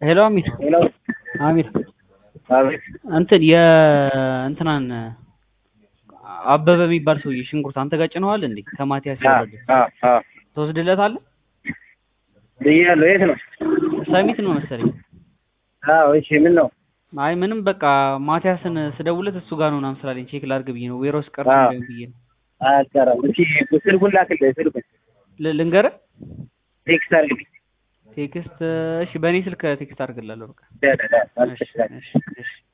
ሄሎ አሚር ሄሎ አሚር አቤት እንትን የእንትናን አበበ የሚባል ሰውዬ ሽንኩርት አንተ ጋር ጭነዋል እንዴ? ከማቲያስ ያወረደ አ አ ትወስድለታለህ? ብያለሁ። የት ነው? ሰሚት ነው መሰለኝ። አዎ እሺ። ምን ነው? አይ ምንም በቃ ማቲያስን ስደውለት እሱ ጋር ነው ምናምን ስላለኝ ቼክ ላድርግ ብዬ ነው። ዌሮስ ቀርቶ አዎ። እንዳይሆን ብዬ ነው። አልቀረም። እሺ ስልኩን ላክልህ። ስልኩን ል- ልንገርህ ቴክስት አድርግልኝ። ቴክስት እሺ፣ በእኔ ስልክ ቴክስት አድርግላለሁ። በቃ ዳ ዳ ዳ እሺ፣ አልተሽላል እሺ፣ እሺ